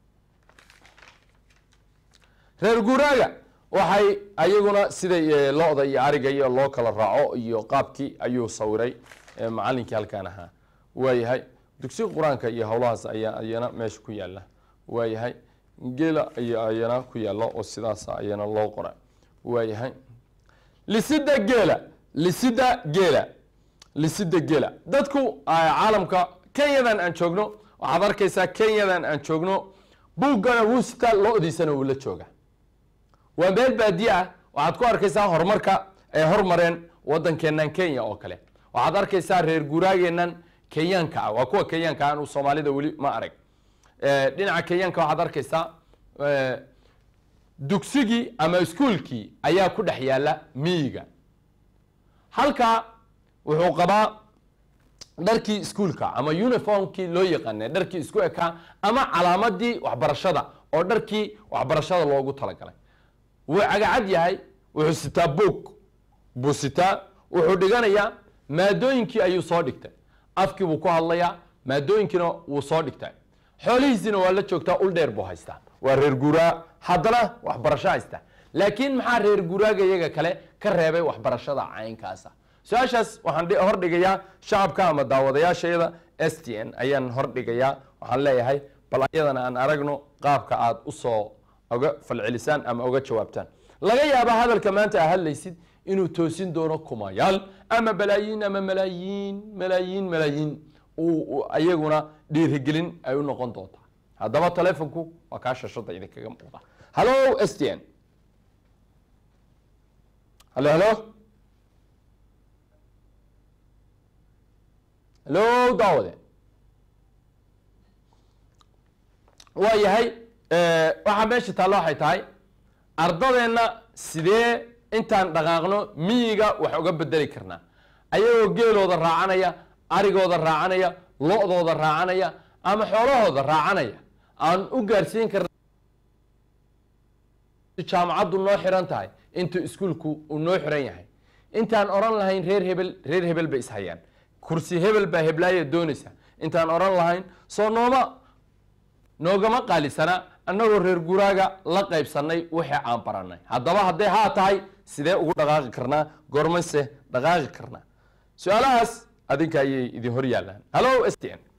reer guuraaga waxay ayaguna siday eh, lo-da iyo ariga iyo loo kala raaco iyo qaabkii ayuu sawiray eh, macalinkii halkaan ahaa waayahay dugsiga qur-aanka iyo howlahaas ayaa ayana meesha ku yaala waayahay geela ayaa ayana ku yaalo oo sidaas ayana loo qora waayahay lisida geela lisida geela lisida geela dadku ah, caalamka kenyadan aan joogno waxaad arkaysaa kenyadan aan joogno buuggana wuu sitaa lo-diisana wuu la jooga waa meel baadiye ah waxaad ku arkaysaa horumarka ay hormareen wadankeenan kenya oo kale waxaad arkaysaa reer guuraageenan kenyaanka ah waa kuwa kenyaanka ah anu soomaalida weli ma arag Eh, dhinaca kenyaanka waxaad arkaysaa eh, dugsigii ama iskuolkii ayaa ku dhex yaala miyiga halka wuxuu qabaa dharkii iskuolka ama uniformkii loo yaqaanay dharkii isku ekaa ama calaamadii waxbarashada oo dharkii waxbarashada loogu talagalay wuu cagacad yahay wuxuu sitaa boog buu sitaa wuxuu dhiganayaa maadooyinkii ayuu soo dhigtay afkii buu ku hadlayaa maadooyinkiina wuu soo dhigtay xoolihiisina waa la joogtaa ul dheer buu haystaa waa reer guuraa haddana waxbarasho haysta laakiin maxaa reer guuraaga iyaga kale ka reebay waxbarashada caynkaasa su-aashaas waxaan dhi- hordhigayaa shacabka ama daawadayaashayada s t n ayaan hordhigayaa waxaan leeyahay bal ayadana aan aragno qaabka aad usoo oga falcelisaan ama oga jawaabtaan laga yaaba hadalka maanta aa hadlaysid inuu toosin doono kumayaal ama balaayiin ama malaayiin malaayiin malaayiin uu- uu ayaguna dhiirigelin ay u noqon doontaa haddaba telefonku waa kaa shashada idinkaga muuqda hallo s t n hallo hallo hallo daawade waa yahay eh, waxaa meesha taalla waxay tahay ardadeenna sidee intaan dhaqaaqno miyiga wax uga bedeli karnaa ayagoo geelooda raacanaya arigooda raacanaya lo-dooda raacanaya ama xoolahooda raacanaya aan u gaarsiin karna jaamacaddu noo xiran tahay intuu iskuulku uu noo xiran yahay intaan oran lahayn reer hebel reer hebel bay ishayaan kursi hebel baa heblaaya doonaysa intaan oran lahayn soo nooma noogama qaalisana annagoo reer guraaga la qaybsanay wixii aan baranay haddaba hadday haa tahay sidee ugu dhaqaaqi karnaa goormayse dhaqaaqi karnaa su-aalahaas adinka ayay idin hor yaallaan hallo s t n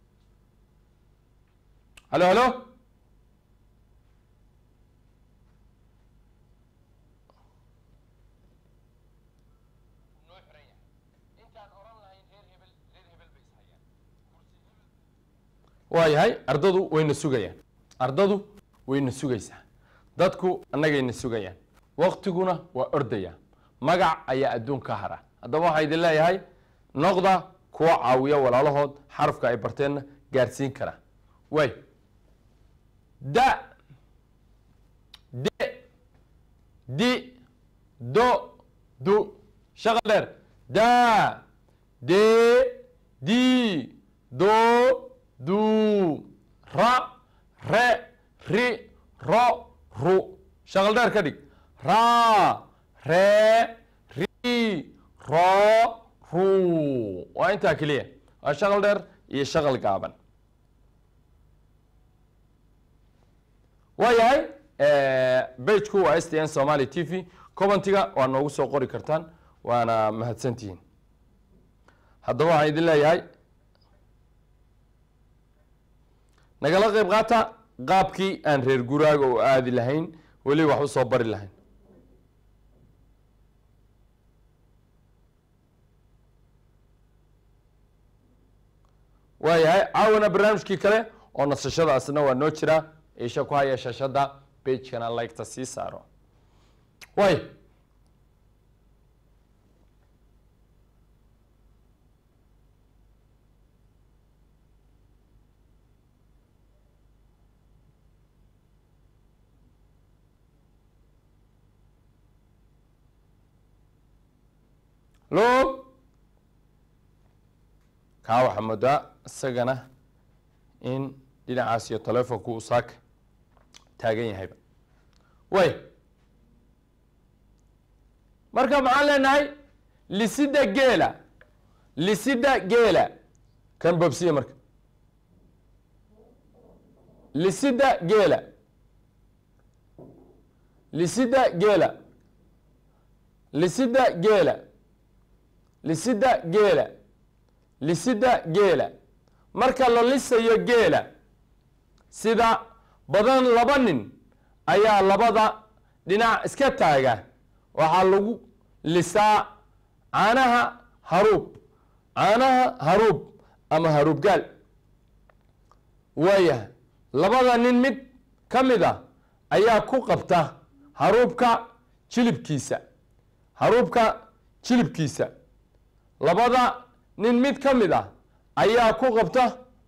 hallo hallo waa yahay ardadu wayna sugayaan ardadu wayna sugaysaa dadku annagayna sugayaan waktiguna waa ordaya magac ayaa adduun ka hara haddaba waxaa idin leeyahay noqda kuwa caawiya walaalahood xarafka ay barteenna gaarsiin kara way da de di do du shaqal dheer da de di do du ra re ri ro ru shaqal dheer ka dhig ra re ri ro ru waa intaa keliya waa shaqal dheer iyo shaqal gaaban waa yahay bageku waa s t n somaly t v commentiga waa noogu soo qori kartaan waana mahadsantihiin haddaba waxaan idin leeyahay nagala qayb qaata qaabkii aan reer guraaga u aadi lahayn weli wax u soo bari lahayn waayahay caawana barnaamijkii kale oo nasashadaasna waa noo jira isha ku haya shashada bagekana liketa sii saaro waay lo kaa waxaa moodaa isagana in dhinacaas iyo telefonku uu saaka taagan yahayba way marka maxaan leenahay lisida geela lisida geela kan bobsiya marka lisida geela lisida geela lisida geela lisida geela lisida geela marka la lisayo geela sida badan laba nin ayaa labada dhinac iska taaga waxaa lagu lisaa caanaha haruub caanaha haruub ama haruubgaal waayahay labada nin mid ka mid a ayaa ku qabta haruubka jilibkiisa haruubka jilibkiisa labada nin mid ka mid ah ayaa ku qabta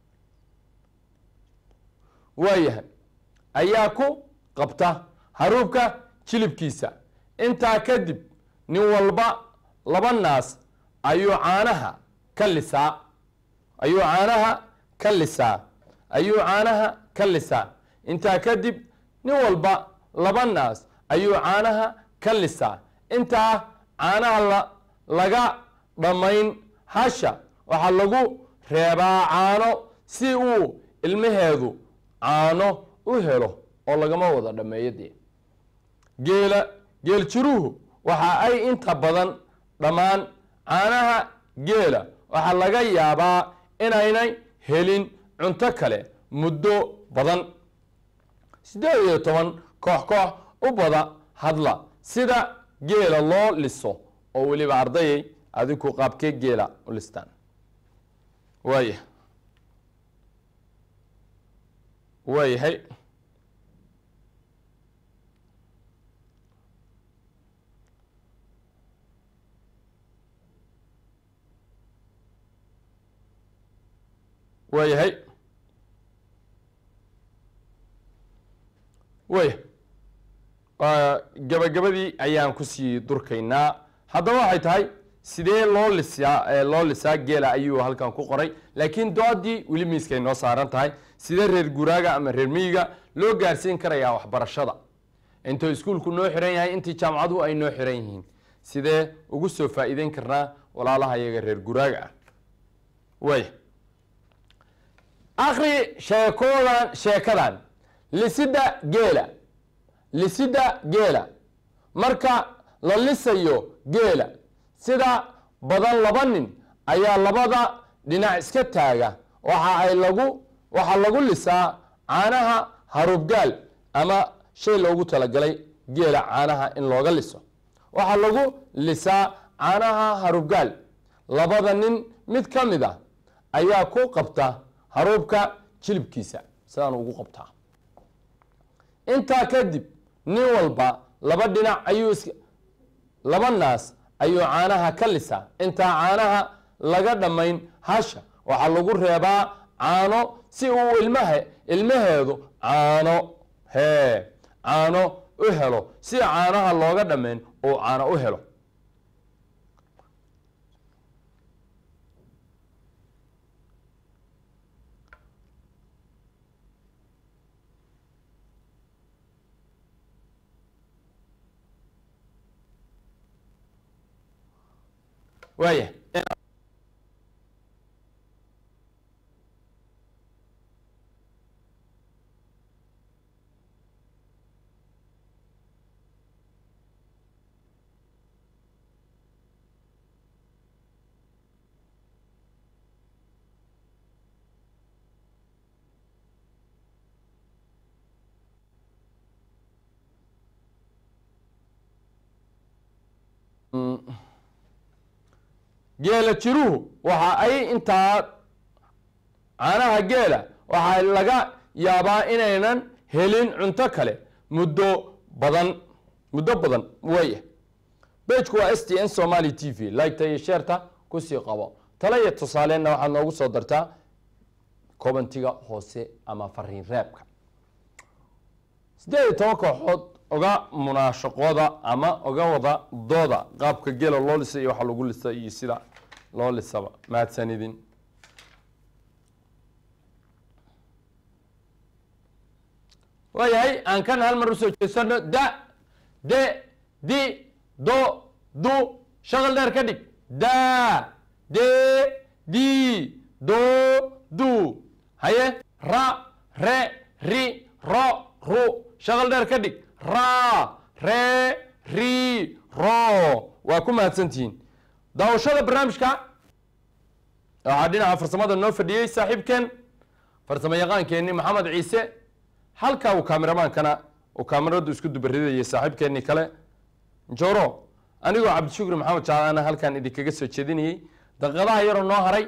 waayahay ayaa ku qabta haruubka jilibkiisa intaa kadib nin walba laba naas ayuu caanaha ka lisaa ayuu caanaha ka lisaa ayuu caanaha ka lisaa intaa kadib nin walba laba naas ayuu caanaha ka lisaa intaa caanaha la laga dhammayn hasha waxaa lagu reebaa caano si uu ilmaheedu caano u helo oo lagama wada dhammeeyo dee geela geel jiruhu waxa ay inta badan dhammaan caanaha geela waxaa laga yaabaa inaynay helin cunto kale muddo badan siddeed iyo toban koox koox u bada hadla sida geela loo liso oo weliba ardayay adinku qaabkee geela u listaan waaya waayahay waayahay waaya gabagabadii ayaan kusii durkaynaa haddaba waxay tahay sidee loo lisaa loo lisaa geela ayuu halkan ku qoray laakiin doodii weli miiskay noo saaran tahay sidee reer guraaga ama reer miyiga loo gaarsiin karayaa waxbarashada intuu iskuulku noo xiran yahay intii jaamacaduhu ay noo xiran yihiin sidee ugu soo faa'iideyn karnaa walaalaha iyaga reer guraaga ah waaya akri sheekoodan sheekadan lisida geela lisida geela marka la lisayo geela sida badan laba nin ayaa labada dhinac iska taaga waxa ay lagu waxaa lagu lisaa caanaha haruubgaal ama shay loogu talagalay geela caanaha in looga liso waxaa lagu lisaa caanaha haruubgaal labada nin mid ka mid a ayaa ku qabta haruubka jilibkiisa sidaan ugu qabtaa intaa kadib nin walba laba dhinac ayuu is laba naas ayuu caanaha ka lisaa intaa caanaha laga dhammayn hasha waxaa lagu reebaa caano si uu ilmaha ilmaheedu caano hee caano u helo si caanaha looga dhammayn uu caano u helo waaya geela jiruhu waxa ay intaa caanaha geela waxaa laga yaabaa inaynan helin cunto kale muddo badan muddo badan waya bejku waa s t n somaly t v liketa iyo sheerta kusii qabo tale iyo tusaaleenna waxaad noogu soo dartaa kobantiga hoose ama fariin reebka siddeed iyo toban kooxood oga munaashaqooda ama oga wada dooda qaabka geela loo lisa iyo waxa lagu lisa iyo sida loo lisaba mahadsanidin waayahay aan kan hal mar usoo jeesano da de di do du shaqal dheer ka dhig da de di do du haye ra re ri ro ru shaqal dheer ka dhig ra re ri ro waa ku mahadsantihiin daawashada barnaamijka waxaa dhinaca farsamada noo fadhiyey saaxiibkeen farsamo yaqaankeenii maxamed ciise halka uu kaameramaankana uu kaameradu isku dubaridayay saaxiibkeenii kale njoro anigoo cabdishukri maxamed jaalaana halkan idinkaga soo jeedinayey daqiiqadaha yaroo noo haray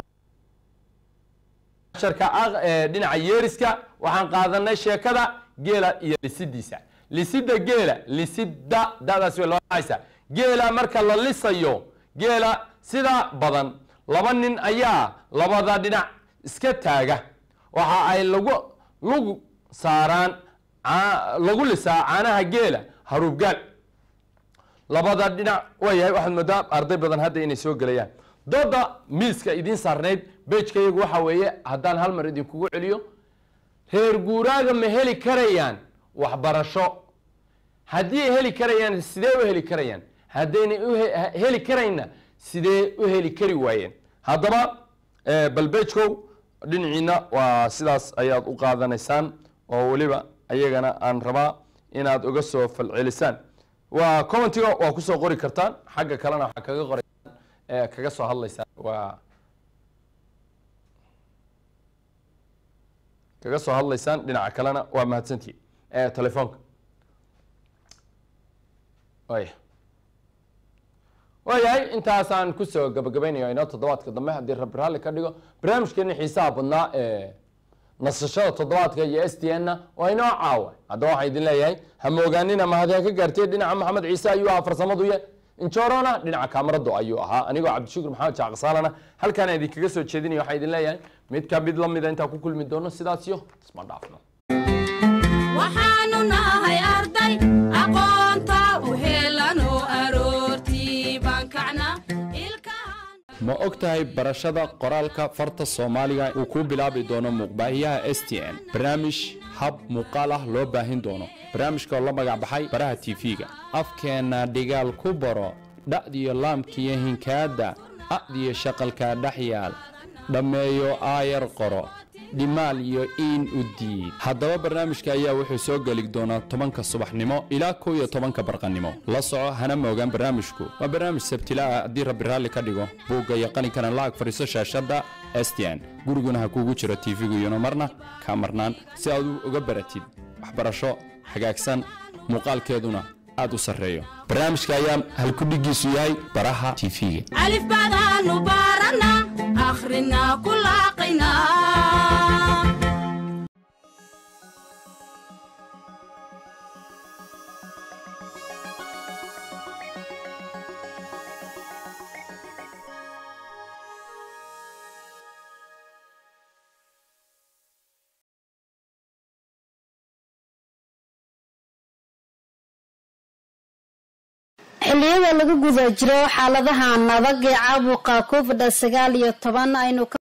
sharka dhinaca yeeriska waxaan qaadanay sheekada geela iyo lisidiisa lisida geela lisida dadaas way loo dhacaysa geela marka la lisayo geela sida badan laba nin ayaa labada dhinac iska taaga waxa ay lagu lug saaraan lagu lisaa caanaha geela haruubgaal labada dhinac waayahay waxaad moodaa arday badan hadda inay soo gelayaan dooda miiska idiin saarnayd bejka iyagu waxa weeye haddaan hal mar idinkugu celiyo reer guuraaga ma heli karayaan waxbarasho haddii ay heli karayaan sidee u heli karayaan haddayna heli karayna sidee u heli kari waayeen haddaba balbejkow dhinaciina waa sidaas ayaad u qaadanaysaan oo weliba ayagana aan rabaa inaad uga soo falcelisaan waa commentiga waa kusoo qori kartaan xagga kalena waxaa kaga qoraysaan kaga soo hadlaysaan waa kaga soo hadlaysaan dhinaca kalena waa mahadsantihi telefoonka waya waayahay intaasaan kusoo gabagabaynayo inoo toddobaadka dambe haddii rabbi raalli ka dhigo barnaamijkeeni xiisaha badnaa ee nasashada toddobaadka iyo s t n na waa inoo caawa haddaba waxaan idin leeyahay hamoogaanina mahadee ka gaartay dhinaca maxamed ciise ayuu ahaa farsamaduye injorona dhinaca kaamaradu ayuu ahaa anigoo cabdishukur maxamed jaaqsaalana halkaana idinkaga soo jeedinaya waxaan idin leeyahay mid ka mid lamida intaan ku kulmi doono sidaas iyo isma dhaafno waxaanu nahay arday aqoonta u helano aroortii baan kacnaa ilkahan ma og tahay barashada qoraalka farta soomaaliga uu ku bilaabi doono muuqbaahiyaha s t n barnaamij hab muuqaal ah loo baahin doono barnaamijka oo la magac baxay baraha tv-ga afkeenna dhigaal ku baro dha'diyo laamkiyo hinkaadda a'diyo shaqalkaa dhex yaal dhammeeyo aayar qoro dhimaal iyo iin u diid haddaba barnaamijka ayaa wuxuu soo geli doonaa tobanka subaxnimo ilaa kow iyo tobanka barqanimo la soco hana moogaan barnaamijku waa barnaamij sabtila ah haddii rabbi raalli ka dhigo buugga iyo qalinkana lacag fadhiiso shaashadda s t n guriguna ha kuugu jiro tv-gu iyona marna kaa marnaan si aad uga baratid waxbarasho hagaagsan muuqaalkeeduna aad u sarreeyo barnaamijka ayaa halkudhigiisu yahay baraha tv-ga alif baadaanu baarana akhrina ku laaqayna xilliyada lagu guda jiro xaaladahan adag ee caabuqa covid sagaal iyo toban aynu ka